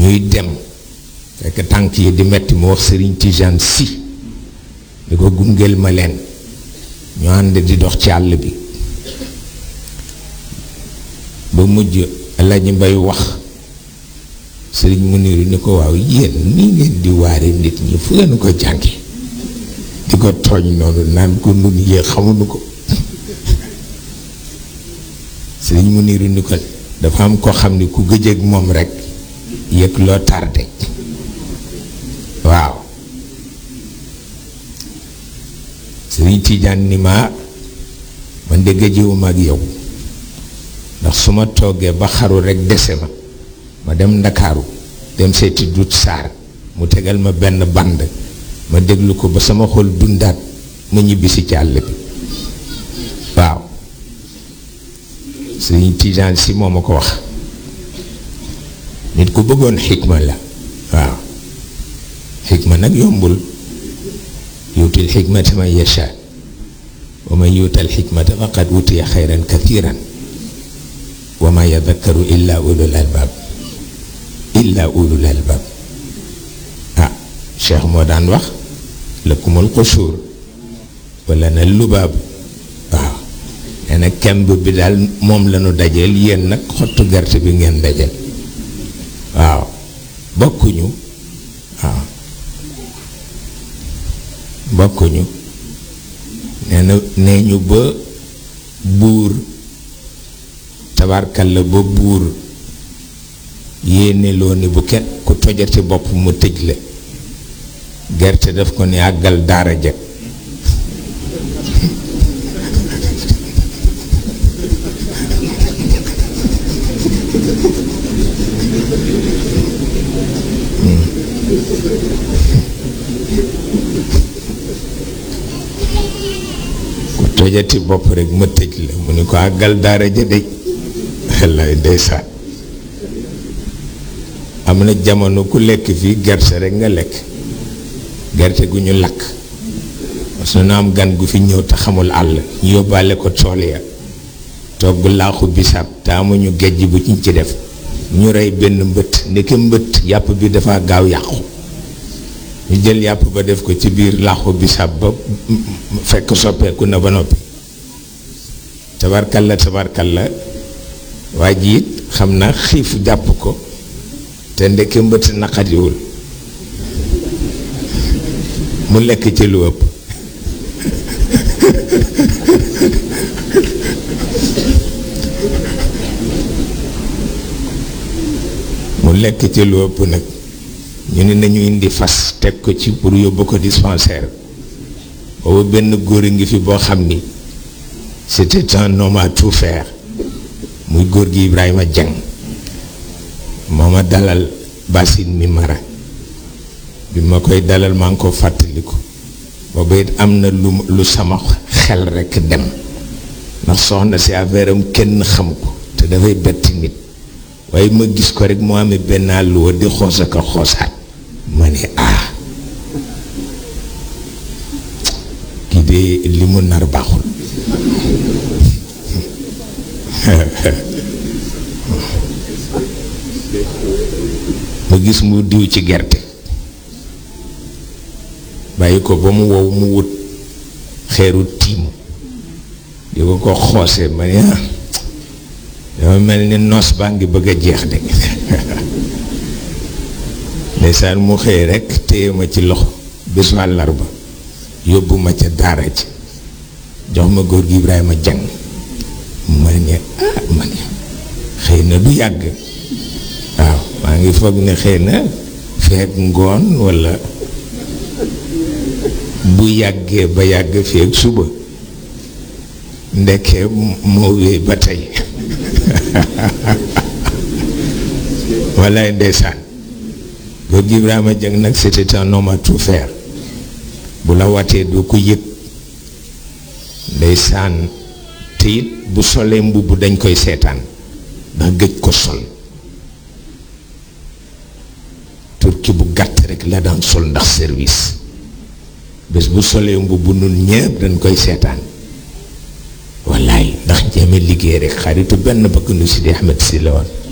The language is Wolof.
ñuy dem fekk tànk yi di metti mu wax sëriñ Tijaan si di ko gungeel ma leen ñu ànd di dox ci àll bi ba mujj Alaaji Mbay wax sëriñ Muniru ni ko waaw yéen nii ngeen di waare nit ñi fu ngeen ko jànge di ko tooñ noonu naan ko nun yee xamuñu ko sëriñ Muniru ni ko dafa am ko xam ni ku gëjëg moom rekk yëg loo tardé waaw sëriñ Tijaan ni ma man de gëjëwuma ak yow ndax su ma toogee ba xaru rekk dese ma ma dem ndakaaru dem seeti dut saar mu tegal ma benn band ma déglu ko ba sama xol dundaat ma ñibbisi ci àll bi waaw sëriñ Tijaan si moo ma ko wax nit ku bëggoon xikma la waaw xikma nag yombul yuutil xikmata man yasha wa man yuutal xikmata faqad utiya xayran kathiran wa ma yadakkaru illa ulul albab illa ulul albab ah cheikh moo daan wax lakumul xusuur wala na lubaab waaw nee na kemb bi daal moom la ñu dajeel yéen nag xottu gerte bi ngeen dajeel waaw bokkuñu waaw bokkuñu nee na nee ñu ba buur tabarkalla ba buur yéene loo ni bu kenn ku tojati bopp mu tëj la gerte daf ko ni àggal daara ja ku tojati bopp rek ma tëj la mu ni ko àggal daara ja de wallaay ndeysaan am na jamono ku lekk fii gerte rek nga lekk gerte gu ñu lakk su na am gan gu fi ñëw te xamul àll ñu yóbbaale ko tool ya togg laaxu bisaab te amuñu gejj bu ñu ci def ñu rey benn mbëtt ndeke mbëtt yàpp bi dafa gaaw yàqu ñu jël yàpp ba def ko ci biir laaxu bisaab ba fekk soppeeku na ba noppi tabarkalla tabarkalla waa ji it xam naa xiif jàpp ko te ndeke mbëtt naqadiwul mu lekk ci lu ëpp mu lekk ci lu ëpp nag ñu ne nañu indi fas teg ko ci pour yóbbu ko dispensaire boobu benn góor a ngi fi boo xam ni c'était un homme à tout faire muy góor gi Ibrahima Dieng moo ma dalal basin mi mara bi ma koy dalal maa ngi ko fàttaliku booba it am na lu lu sama xel rekk dem ndax soxna si affaire am kenn xam ko te dafay betti nit waaye ma gis ko rek moo amee benn àlluwa di xoos ak a xoosaat ma ne ah kii de li mu nar baaxul ma gis mu diw ci gerte bàyyi ko ba mu wow mu wut xeeru tiimu di ko ko xoose ma ne ah dama mel ni noos baa ngi bëgg a jeex de ndeysaan mu xëy rekk téye ma ci loxo bésu àllarba yóbbu ma ca daara ji jox ma góor gi Ibrahima jàng ma ne ah ma ne xëy na du yàgg waaw maa ngi foog ne xëy na feek ngoon walla bu yàggee ba yàgg feek suba ndekkee moo wéy ba tey wallaay ndeysaan góor gi Ibrahima Dieng nag c'était un homme à tout faire bu la watee doo ko yëg ndeysaan te it bu solee mbubb dañ koy seetaan ndax gëj ko sol turki bu gàtt rek la daan sol ndax service bés bu solee mbubb nun ñëpp dañ koy seetaan wallaay ndax jéeme liggéey rek xaritu benn bakk nu si di Ahmed si la woon